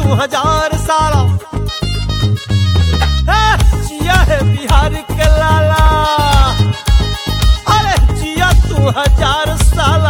तू हजार साला ए, जिया है बिहार के लाला अरे जिया तू हजार साला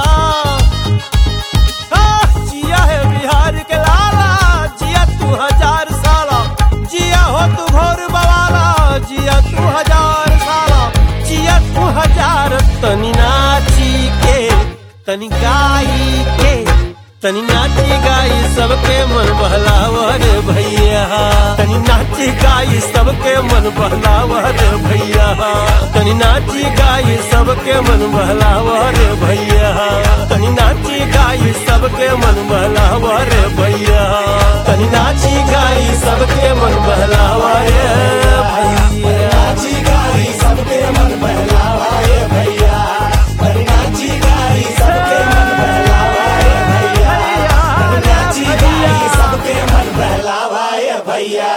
ए, जिया है बिहार के लाला जिया तू हजार साला जिया हो तू घोर बवाला जिया तू हजार साला जिया तू हजार तनी नाची के तनी गाई के तनी नाची गाई सबके मन बहलावर भैया तनी नाची गाई सबके मन बहलावर भैया तनी नाची गाई सबके मन बहलावर भैया तनी नाची गाई सबके मन बहलावर भैया तनी नाची गाई सबके मन बहलावर भैया नाची गाई सबके मन बहलावर भैया तनी नाची गाई सबके मन बहलावर भैया तनी नाची गाई सबके मन बहलावर भैया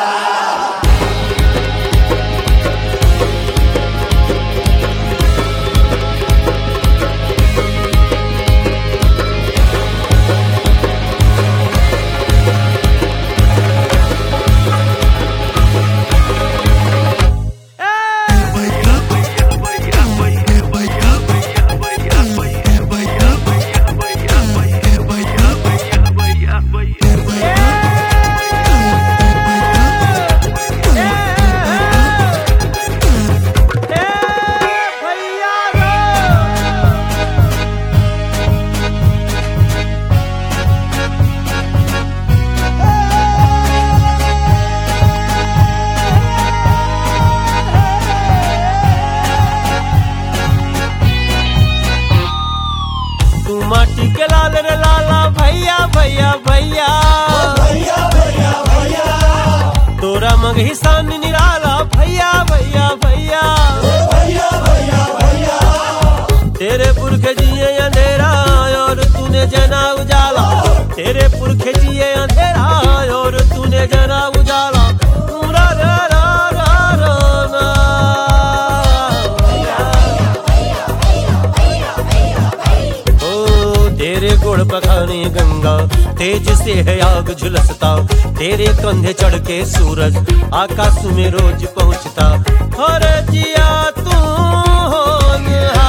तू माटी के लाल रे लाला भैया भैया भैया भैया भैया भैया तोरा मगही सान निराला भैया भैया भैया भैया भैया भैया तेरे पुरख जिए अंधेरा और तूने जना उजाला तेरे पुरख जिए अंधेरा और तूने जना उजाला रा रा रा रा रा ना। ओ तेरे गुड़ पखाने गंगा तेज से है आग झुलसता तेरे कंधे चढ़ के सूरज आकाश में रोज पहुंचता हर जिया तू होनहार।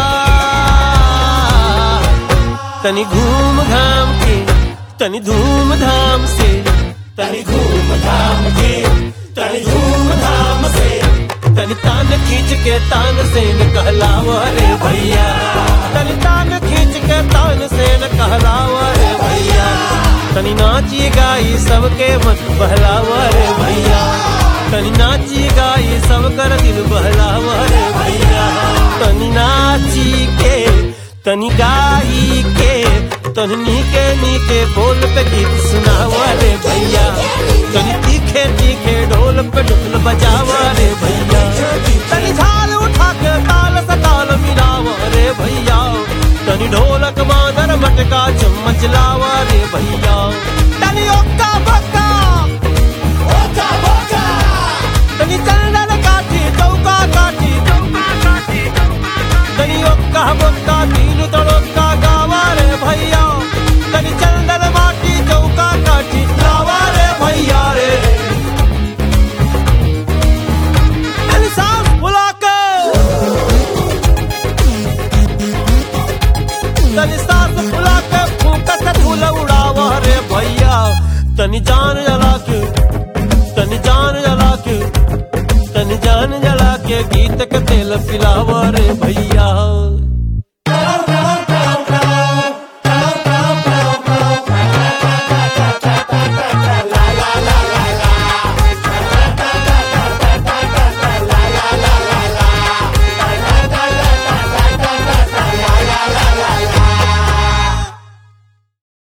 तनी घूम घाम के तनी धूम धाम से तनी घूम धाम के तनी धूम धाम से तनी तान खींच के तान से न कहलावा रे भैया तनी तान खींच के तान से न कहलावा रे भैया तनी नाची गाई सबके मन बहलावा रे भैया तनी नाची गाई सब कर दिल बहलावा रे भैया तनी नाची के तनी गाई के तनी नीके नीके बोल पे गीत सुनावा रे भैया तनी तीखे तीखे ढोल पे ढोल बजावा रे भैया तनी झाल उठा के ताल से ताल मिलावा रे भैया तनी ढोलक मादर मटका चम्मच लावा रे भैया तनी ओक्का बक्का ओक्का बक्का तनी चंदन काठी चौका काठी चौका काठी तनी ओक्का बक्का तीन तड़ोक्का गावा रे भैया तनी चंदन माटी चौका काठी लावा रे भैया रे तनी सांस फुला के तनी सांस फुला के फूका से धूल उड़ावा रे भैया तनी जान जला के तनी जान जला के तनी जान जला के गीत के तेल पिलावा रे भैया